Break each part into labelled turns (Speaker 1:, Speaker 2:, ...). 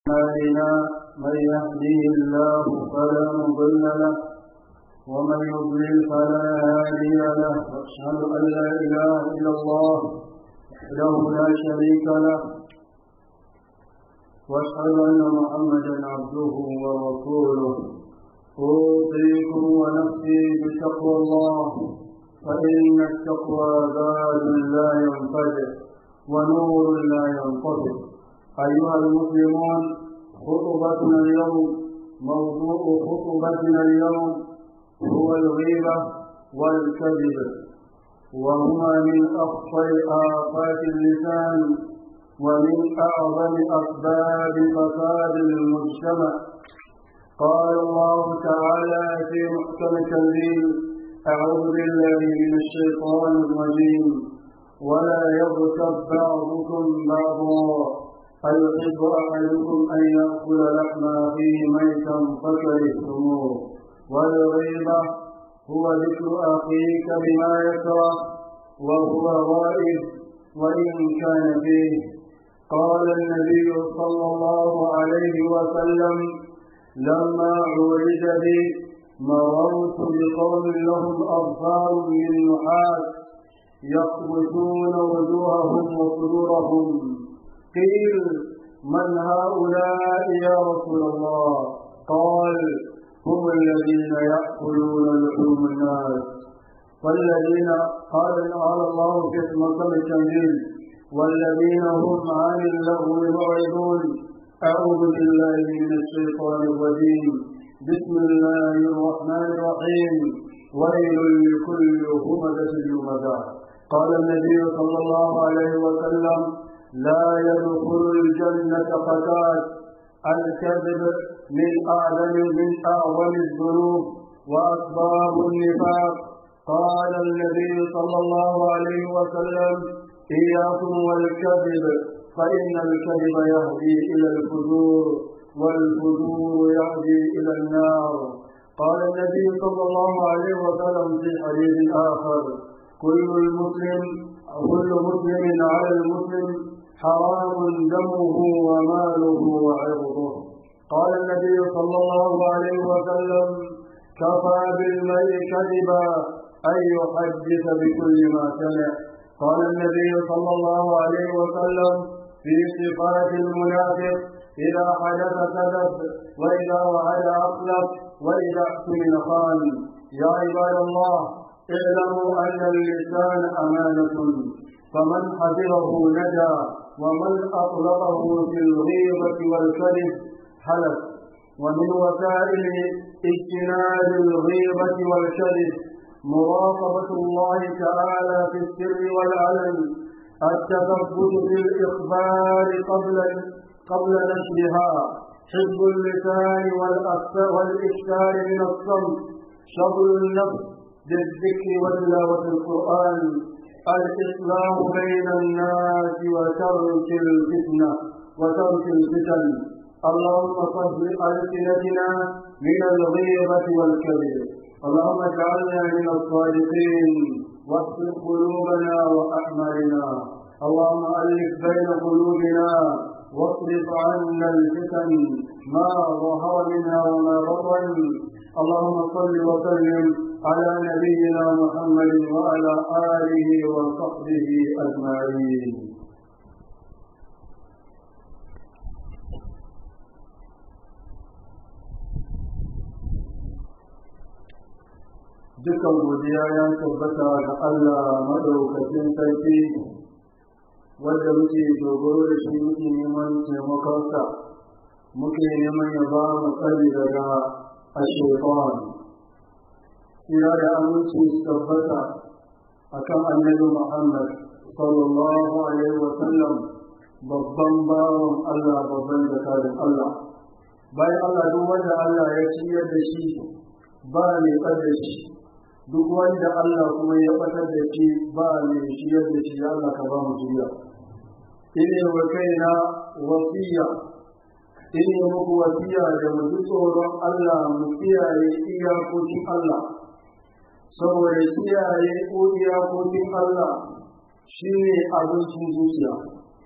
Speaker 1: أعمالنا من يهديه الله فلا مضل له ومن يضلل فلا هادي له واشهد ان لا اله الا الله وحده لا شريك له واشهد ان محمدا عبده ورسوله اوصيكم ونفسي بتقوى الله فان التقوى زاد لا ينفجر ونور لا ينطفئ ايها المسلمون خطبتنا اليوم موضوع خطبتنا اليوم هو الغيبة والكذب وهما من أخطر آفات اللسان ومن أعظم أسباب فساد المجتمع قال الله تعالى في محكم التنزيل أعوذ بالله من الشيطان الرجيم ولا يغتب بعضكم بعضا أيحب أحدكم أن يأكل لحم أخيه ميتا فكرهتموه والغيبة هو ذكر أخيك بما يكره وهو غائب وإن كان فيه قال النبي صلى الله عليه وسلم لما عرج بي مررت بقوم لهم أظفار من نحاس يخبثون وجوههم وصدورهم قيل من هؤلاء يا رسول الله قال هم الذين يأكلون لحوم الناس والذين قال قال الله في مقام التنزيل والذين هم عن اللغو معرضون أعوذ بالله من الشيطان الرجيم بسم الله الرحمن الرحيم ويل لكل همزة لمزة قال النبي صلى الله عليه وسلم لا يدخل الجنة فتاة الكذب من أعظم من أعظم الذنوب وأسباب النفاق قال النبي صلى الله عليه وسلم إياكم والكذب فإن الكذب يهدي إلى الفجور والفجور يهدي إلى النار قال النبي صلى الله عليه وسلم في حديث آخر كل المسلم كل مسلم على المسلم حرام دمه وماله وعرضه قال النبي صلى الله عليه وسلم كفى بالمرء كذبا أن يحدث بكل ما سمع قال النبي صلى الله عليه وسلم في صفات المنافق إذا حدث كذب وإذا وعد أخلف وإذا اؤتمن خان يا عباد الله اعلموا أن اللسان أمانة فمن حفظه نجا ومن أطلقه في الغيبة والكذب حلف ومن وسائل اجتناب الغيبة والكذب مراقبة الله تعالى في السر والعلن التثبت في الإخبار قبل قبل نشرها حفظ اللسان والإكثار من الصمت شغل النفس بالذكر وتلاوة القرآن الإصلاح بين الناس وترك الفتنة وترك الفتن اللهم صل ألسنتنا من الغيبة والكذب اللهم اجعلنا من الصادقين واغفر قلوبنا وأعمالنا اللهم ألف بين قلوبنا واصرف عنا الفتن ما ظهر منها وما بطن اللهم صل وسلم على نبينا محمد وعلى آله وصحبه أجمعين dukan godiya ya tabbata ga Allah madaukakin sarki wanda muke dogaro da shi muke neman taimakonsa muke neman ya ba mu tsari daga ashefan tsira da aminci su tabbata a kan annabi Muhammad sallallahu alaihi wa sallam babban bawan Allah babban zakarin Allah bayan Allah duk wanda Allah ya ciyar da shi ba mai da shi duk wanda Allah kuma ya batar da shi ba mai ciyar da shi Allah ka ba mu jiya ine wa kaina wasiya ine muku wasiya da mu ji tsoron Allah mu kiyaye iyakokin Allah saboda kiyaye ko iyakokin Allah shi ne abincin zuciya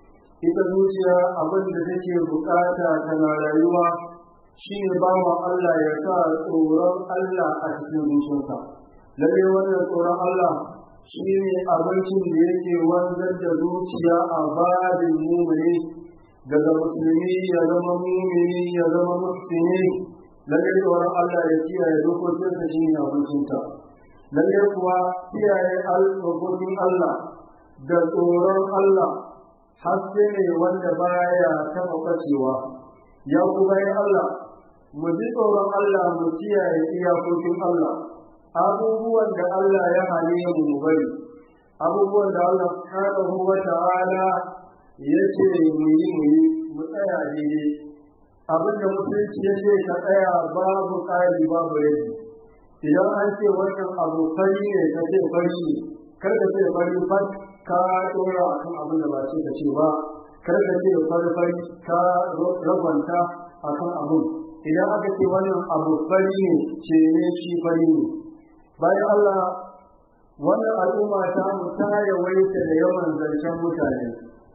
Speaker 1: ita zuciya abin da take bukata tana rayuwa shi ne ba wa Allah ya sa tsoron Allah a cikin zuciyarsa lalle wannan tsoron Allah shi ne abincin da yake wanzar da zuciya a babin mumini daga musulmi ya zama mumini ya zama musulmi lalle tsoron Allah ya kiyaye dokokinsa shi ne abincinta lalle kuwa kiyaye dokokin Allah da tsoron Allah haske ne wanda baya taɓa ɓacewa ya kuma yi Allah mu ji tsoron Allah mu kiyaye iyakokin Allah abubuwan da Allah ya hane mu mu bari abubuwan da Allah subhanahu wa ta'ala ya ce mu yi mu yi mu tsaya daidai abin da musulunci ya ce ka tsaya babu ƙari babu rabi idan an ce wannan abu fari ne ka ce fari ne kar ka ce fari fat ka ɗora a kan abin da ba ce ka ce ba kar ka ce fari fari ka rabanta a kan abin idan aka ce wannan abu fari ne ce ne shi fari ne bayan Allah wannan al'umma ta mu ta yawaita da yawan zancen mutane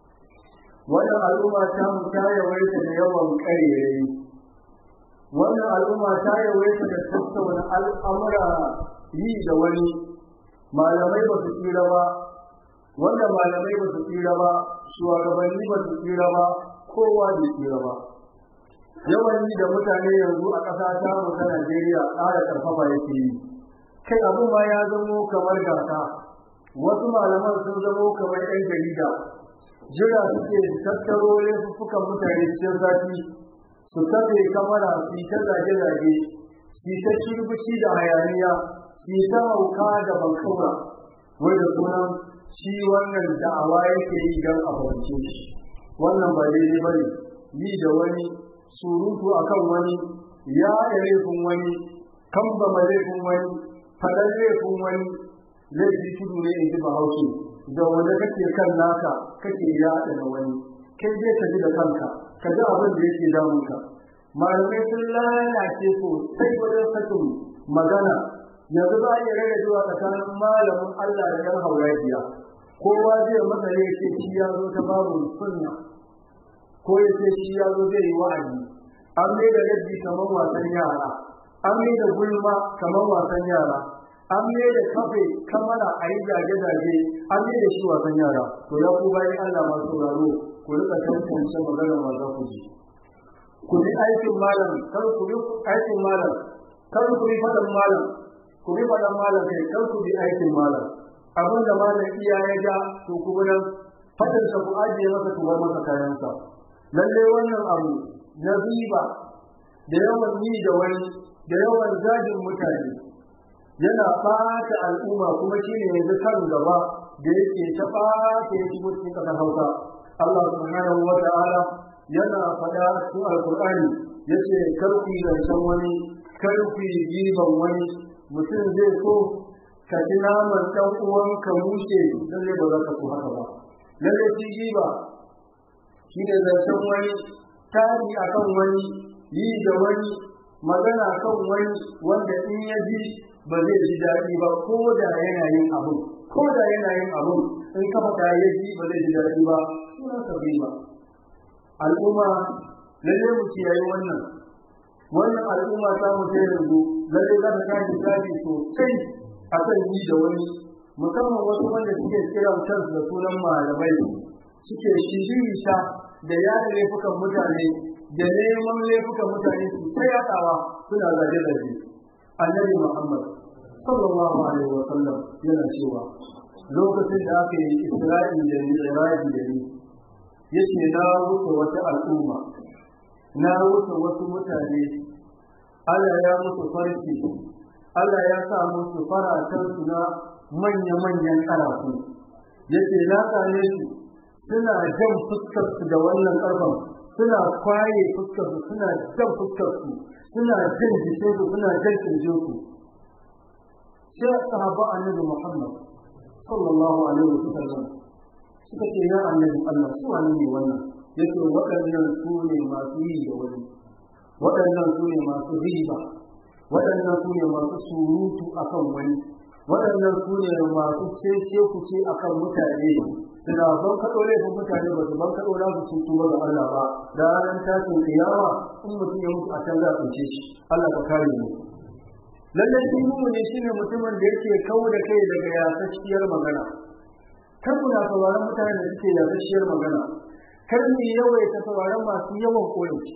Speaker 1: wannan al'umma ta mu ta yawaita da yawan ƙarerai wannan al'umma ta yawaita da tattauna al'amura yi da wani malamai ba su tsira ba wanda malamai ba su tsira ba shugabanni ba su tsira ba kowa bai tsira ba yawan yi da mutane yanzu a ƙasa ta mu ta Najeriya ƙara ƙarfafa yake yi kai abin ma ya zamo kamar gasa wasu malaman sun zamo kamar 'yan jarida jira suke tattaro laifuffukan mutane cikin zafi su kafe kamara su yi ta zage-zage su yi ta kirbici da hayaniya su yi ta hauka da bankaura wai da sunan shi wannan da'awa yake yi don a fahimce shi wannan ba daidai ba ne yi da wani surutu akan wani ya laifin wani kambama laifin wani faɗar laifin wani laifi tudu ne in ji bahaushe da wanda kake kan naka kake yaɗa na wani kai zai ka ji da kanka ka ji abin da yake damunka malamai sun lalace sosai wajen sakin magana yanzu za a iya rage zuwa tsakanin malamin Allah da ɗan haurajiya kowa zai masa ne ce shi ya zo ta babu sunna ko ya ce shi ya zo zai yi wa'azi an mai da rabbi kamar wasan yara an mai da gulma kamar wasan yara an mai da kafe kamara a yi zage-zage an mai da shi wasan yara to ya ku bayan Allah masu sauraro ku rika tantance magana ma za ku ji ku bi aikin malam kar ku bi aikin malam kar ku bi fadan malam ku bi fadan malam kai kar ku bi aikin malam abin da malam iya ya ga to ku bi nan fadin sa ku ajiye masa ku bar masa kayansa lalle wannan abu na riba da yawan yi da wani da yawan zagin mutane yana ɓata al'umma kuma shi ne yanzu kan gaba da yake ta ɓata ya shigo cikin ƙasar hausa Allah subhanahu wa ta'ala yana faɗa cikin alkur'ani yace kar ku yi zancen wani kar ku yi giban wani mutum zai so ka ji naman ɗan uwanka mushe lalle ba za ka so haka ba lalle shi giba shi ne zancen wani tari akan wani yi da wani magana kan wani wanda in ya ji ba zai ji daɗi ba ko da yana yin abu ko da yana yin abu in ka faɗa ya ji ba zai ji daɗi ba sunan sa ba al'umma lalle mu kiyaye wannan wannan al'umma ta mu ta yanzu lalle za ta tashi tashi sosai a kan ji da wani musamman wasu wanda suke kiran kansu da sunan malamai suke shiririta da yada laifukan mutane da neman laifukan mutane su ta yadawa suna zage-zage annabi muhammad sallallahu alaihi wa sallam yana cewa lokacin da aka yi isra'i da mi'raji da ni yace na wuce wata al'umma na wuce wasu mutane Allah ya musu farci Allah ya sa musu faratan su na manya-manyan ƙarafu yace na same su suna jan fuskar su da wannan ƙarfan suna kwaye fuskar su suna jan fuskar su suna jan jikin su suna jan kirjin su sai sahaba annabi Muhammad sallallahu alaihi wasallam suka ce ya annabi Allah su wani ne wannan yake waɗannan su ne masu yi da wani waɗannan su ne masu riba waɗannan su ne masu surutu akan wani waɗannan su ne masu cece kuce akan mutane suna ban kaɗo laifin mutane ba su ban kaɗo na su sun tuba ga Allah ba da ranar tashin kiyama in mutum ya mutu a can za a tsince shi Allah ka kare mu lallai shi ne shine mutumin da yake kawo da kai daga yasasshiyar magana kar mu na sauraron mutane da suke yasasshiyar magana kar mu yawaita sauraron masu yawan koyaushe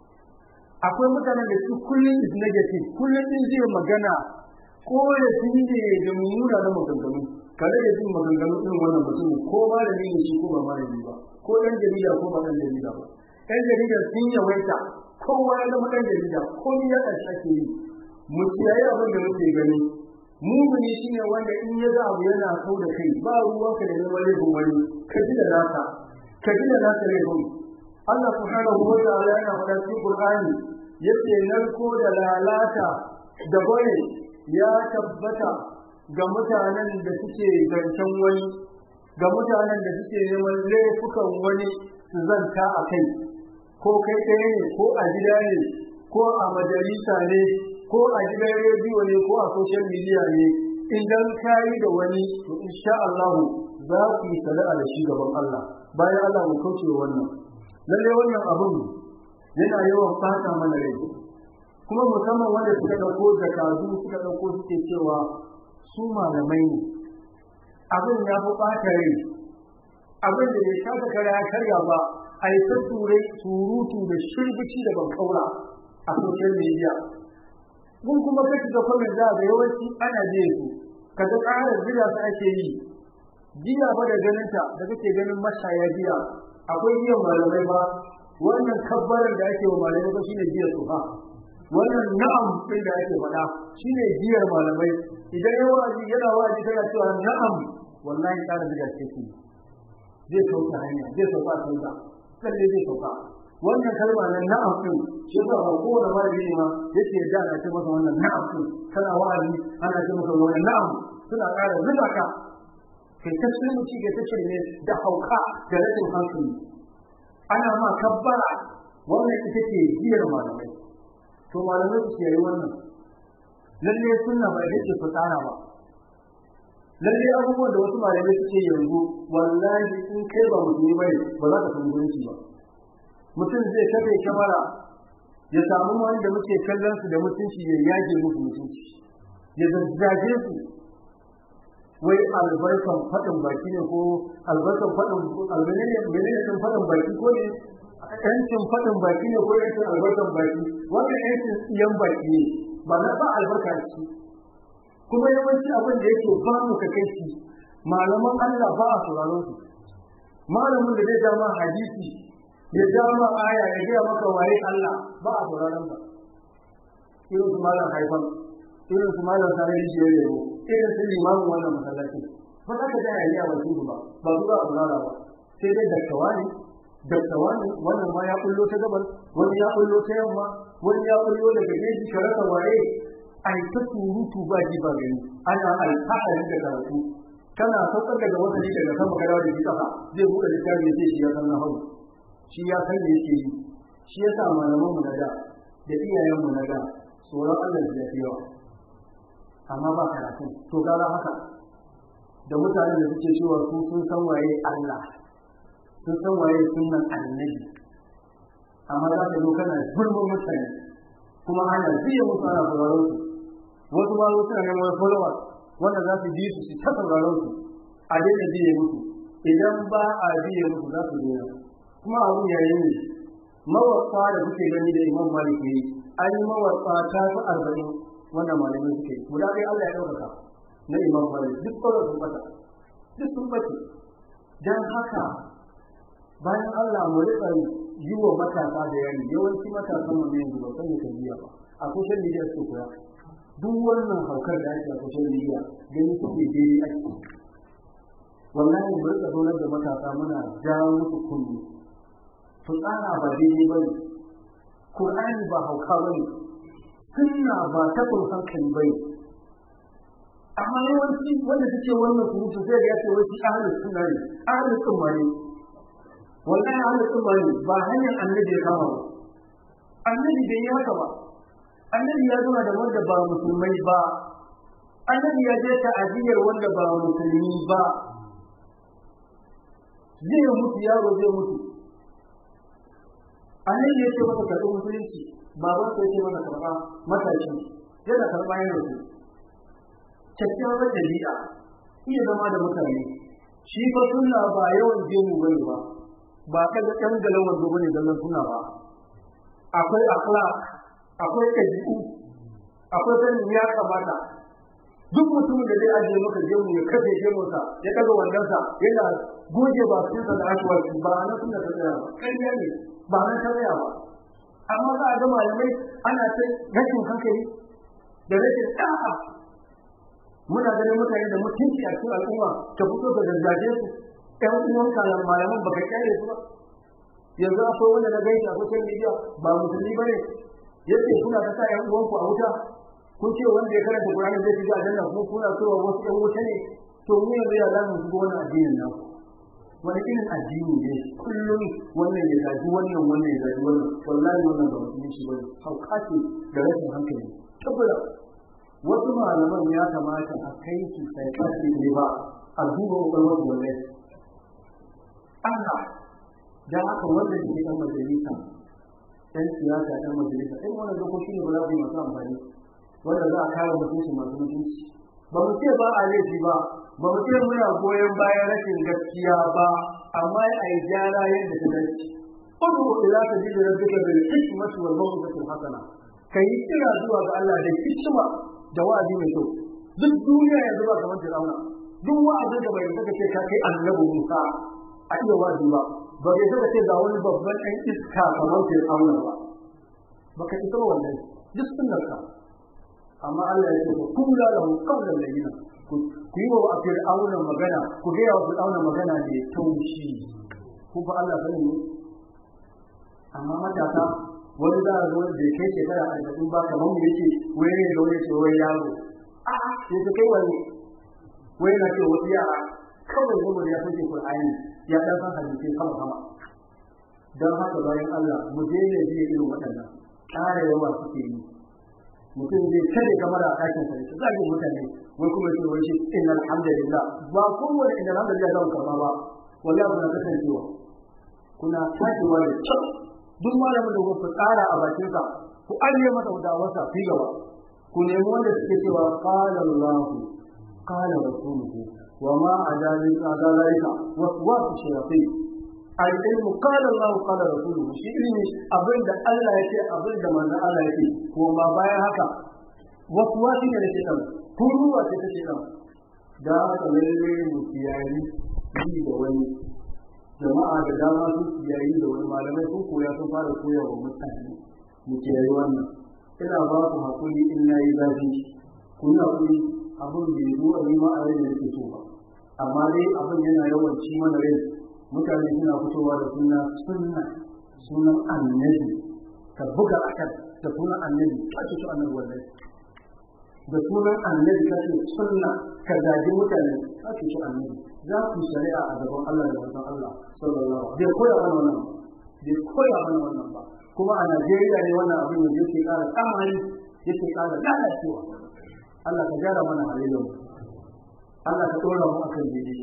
Speaker 1: akwai mutanen da su kullum is negative kullum din zai magana koyaushe ne da mummuna na maganganu kare da jin maganganu irin wannan mutum ko malami ne shi ko ba malami ba ko ɗan jarida ko ba ɗan jarida ba ɗan jarida sun yawaita kowa ya zama ɗan jarida ko ni ya ƙarshe ake yi mu kiyaye abin da muke gani mumuni shine wanda in ya ga abu yana kau da kai ba ruwanka da neman laifin wani ka ji da naka ka ji da naka laifin Allah subhanahu wa ta'ala yana faɗa cikin Qur'ani yace narko da lalata da bane ya tabbata ga mutanen da suke zancen wani ga mutanen da suke neman laifukan wani su zanta a kai ko kai ɗaya ne ko a gida ne ko a majalisa ne ko a gidan rediyo ne ko a social media ne idan ka yi da wani to insha Allah za ku yi sana'a da shi gaban Allah bayan Allah mu kauce wannan lalle wannan abun yana yawan fata mana rai kuma musamman wanda suka dauko zakatu suka dauko suke cewa su malamai ne abin ya fi ɓata rai abin da bai kasa kara ya karya ba a yi ta turai surutu da shirbici da ban kaura a social media mun kuma kashi da kwamin za ga yawanci ana biye su kaga ƙarar jiya su ake yi jiya ba da ganinta da kake ganin mashaya jiya akwai biyan malamai ba wannan kabbalar da ake wa malamai ba shine jiya su ha wannan na'am din da ake faɗa shine jiyar malamai idan ya wa'azi yana wa'azi kana cewa na'am wallahi ƙara jiya ce ce zai sauka hanya zai sauka sauka lalle zai sauka wannan kalma nan na'am din shi ba ba kowane malami ne ma yake da ana ce masa wannan na'am din kana wa'azi ana ce masa wannan na'am suna ƙara zuba ka kai ta sulmuci ga ta ne da hauka da rashin hankali ana ma kabbara wannan ita ce jiyar malamai to malamai su yi wannan lalle sunna ba ita ce fitsara ba lalle abubuwan da wasu malamai suke yanzu wallahi in kai ba musulmi bane ba za ka san mutunci ba mutum zai kafe kamara ya samu wani da muke kallon su da mutunci ya yage musu mutunci ya zazzage su wai albarkan faɗin baki ne ko albarkan faɗin albarkan menene faɗin baki ko ne yancin faɗin baki ne ko yancin albarkan baki wannan yancin tsiyan baki ne ba na ba albarka shi kuma yawanci abin da yake ba mu kakaici malaman Allah ba a sauraron su malamin da zai dama hadisi ya dama aya ya gaya maka waye Allah ba a sauraron sa irin su malam haifan irin su malam sanar da ya irin su limamin wannan masallacin ba za ka gaya ya ba su ba ba su za a saurara ba sai dai daktawa ne daktawa ne wannan ma ya kullo ta gabar wani ya kullo ta yamma wani ya kullo daga geji ka rasa waye ai ta surutu ba ji ba gani ana alfahari da karatu kana saukar daga wata ne daga sama kada da kafa zai buɗe littafi ya ce shi ya san na hau shi ya san da yake yi shi ya sa malaman mu na da da iyayen mu na da tsoron Allah ya fi yawa amma ba karatu to gara haka da mutanen da suke cewa su sun san waye Allah sun san waye sunan annabi amma za ka zo kana gulmin mutane kuma ana biya musu ana sauraron su wasu ma zo suna neman followers wanda za su bi su su ta sauraron su a daina biye musu idan ba a biye musu za su daina kuma abu yayin ne mawarsa da kuke gani da imam malik yi an yi mawarsa ta fi arba'in wanda malamai suke yi guda ɗaya Allah ya ɗaukaka na imam malik duk sauran sun bata duk sun bace don haka bayan Allah mu riƙa yi wa matasa da yari yawanci matasan mu ne yanzu ba san kan biya ba a social media su koya duk wannan haukar da ake a social media gani suke daidai ake wallahi mu riƙa zaunar da matasa muna jawo musu kunni su tsara ba daidai ba ne Qur'ani ba hauka ba ne sunna ba ta hankali ba ne amma yawanci wanda suke wannan surutu zai ga ya ce wai shi ahlus sunna ne ahlus sunna ne wallahi ahlus sunna ne ba hanyar annabi ya kama ba annabi bai yi haka ba annabi ya zama da wanda ba musulmai ba annabi ya je ta ajiyar wanda ba musulmi ba zai mutu yaro zai mutu a nan ya ce masa karɓi musulunci baban sa ya ce masa karɓa matashi yana karɓa yana su kyakkyawar ɗabi'a iya zama da mutane shi fa sunna ba yawan gemu bane ba ba kaga ɗan galan wando bane zallan sunna ba akwai akhlaq akwai ɗabi'u akwai sanin ya kamata duk mutumin da zai ajiye maka gemu ya kafe gemunsa ya ɗaga wandonsa yana goge ba su da ashwaki ba na sunna ta tsaya ba ƙarya ne ba na ta tsaya ba amma za a ga malamai ana ta rashin hankali da rashin ɗa'a muna ganin mutane da mutunci a cikin al'umma ta fito da zazzaje su ɗan uwan kalan malaman baka kyale su ba yanzu akwai wanda na gaisa a social media ba musulmi ba ne yace kuna ta sa ƴan uwanku a wuta kun ce wanda ya karanta Qur'ani zai shiga aljanna kuma kuna so wasu ƴan wuta ne to mu yanzu ya zamu shiga wannan addinin nan wani irin addini ne kullum wannan ya zaji wannan wannan ya zaji wannan wallahi wannan ba musulunci ba ne hauka ce da rashin hankali tabbata wasu malaman ya kamata a kai su psychiatric ne ba a duba kwakwalwar wallahi Allah da haka wanda ke ɗan majalisa ɗan siyasa ɗan majalisa ɗan wannan dokoki ne ba za su yi masu amfani wanda za a kare mutunci masu mutunci ba mu ce ba a laifi ba ba mu ce muna goyon bayan rashin gaskiya ba amma a yi gyara yadda ta dace Kudu ila ta ji da rabbika bil hikmati wal mawqifati hasana kai kira zuwa ga Allah da hikima da wa'azi mai kyau duk duniya yanzu ba kamar Fir'auna duk wa'azin da bai saka ce ka kai annabi Musa a iya wa'azi ba ba bai saka ce ga wani babban ɗan iska kamar Fir'auna ba baka isa wannan duk sunnarka amma Allah ya ce ku kula da qawlan layyina ku yi wa Fir'auna magana ku ga wa Fir'auna magana ne taushi ku fa Allah sanin ne amma matasa wani za a zo da kai shekara arba'in ba kamar mu yake wai ne da wani ce wai yaro a sai ta kai wani wai na ce wasu yara kawai zama ya sauke Qur'ani ya dan san hadisi sama sama dan haka bayan Allah mu daina biye irin waɗannan ƙara yawa suke yi mutum zai kare kamar a ɗakin sa shi zagi mutane wai kuma ce wai shi inna alhamdulillah ba kowane inna alhamdulillah zan karba ba wallahi kuna kasancewa kuna tashiwa da kyau duk malamin da kuka tsara a bakin sa ku ajiye masa dawarsa fi gaba ku nemi wanda suke cewa qala Allah qala rasuluhu wa ma adalin adalaika waswasu shayatin al-ilmu qala Allah qala rasuluhu shi ilimi abinda Allah yake abinda manzon Allah yake kuma bayan haka waswasi ne da shaitan kuruwa ce ta shaitan da haka lalle mu kiyayi yi da wani jama'a da dama sun kiyayi da wani malamai sun koya sun fara koya wa mutane mu kiyayi wannan ina ba ku hakuri in na yi zafi ku yi hakuri abin bai zo a yi ma a rai da nake so ba amma dai abin yana yawan ci mana rai mutane suna fitowa da suna sunna sunan annabi ka buga a can da sunan annabi ka ce su annabi wallahi da sunan annabi ka ce sunna ka zagi mutane ka ce su annabi za ku shari'a a gaban Allah da manzon Allah sallallahu alaihi bai koya mana wannan bai koya mana wannan ba kuma a Najeriya ne wannan abin da yake ƙara tsamani yake ƙara lalacewa Allah ka gyara mana halayen mu Allah ka ɗora mu akan daidai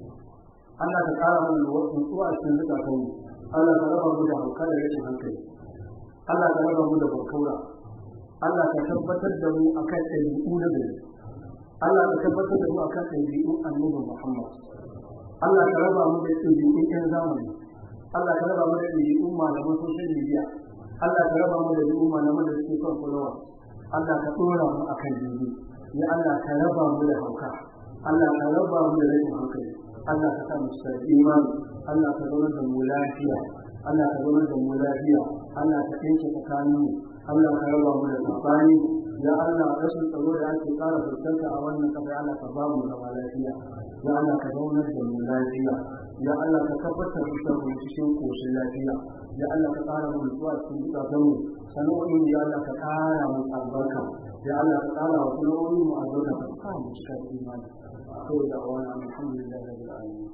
Speaker 1: Allah ka ƙara mana nutsuwa a cikin zukatan mu Allah ka raba mu da hauka da rashin hankali Allah ka raba mu da barkaura Allah ka tabbatar da mu akan ɗabi'u na gari Allah ka tabbatar da mu akan ɗabi'un annabi Muhammad Allah ka raba mu da ɗabi'un ƴan zamani Allah ka raba mu da ɗabi'un malaman social media Allah ka raba mu da ɗabi'un malaman da suke son followers Allah ka ɗora mu akan daidai ya Allah ka raba mu da hauka Allah ka raba mu da rashin hankali Allah ka sa mu cikin imani Allah ka zaunar da mu lafiya Allah ka zaunar da mu lafiya Allah ka ɗinke tsakanin mu Allah ka raba mu da tsakani ya Allah rashin tsaro da ake ƙara fuskanta a wannan kafa ya Allah ka ba mu zama lafiya ya Allah ka zaunar da mu lafiya ya Allah ka tabbatar da mu cikin koshin lafiya ya Allah ka ƙara mu nutsuwa cikin zukatan mu sana'o'in ya Allah ka ƙara mu albarka ya Allah ka ƙara wa sana'o'in mu albarka ka sa mu cika imani akwai da wani alhamdulillah rabbil alamin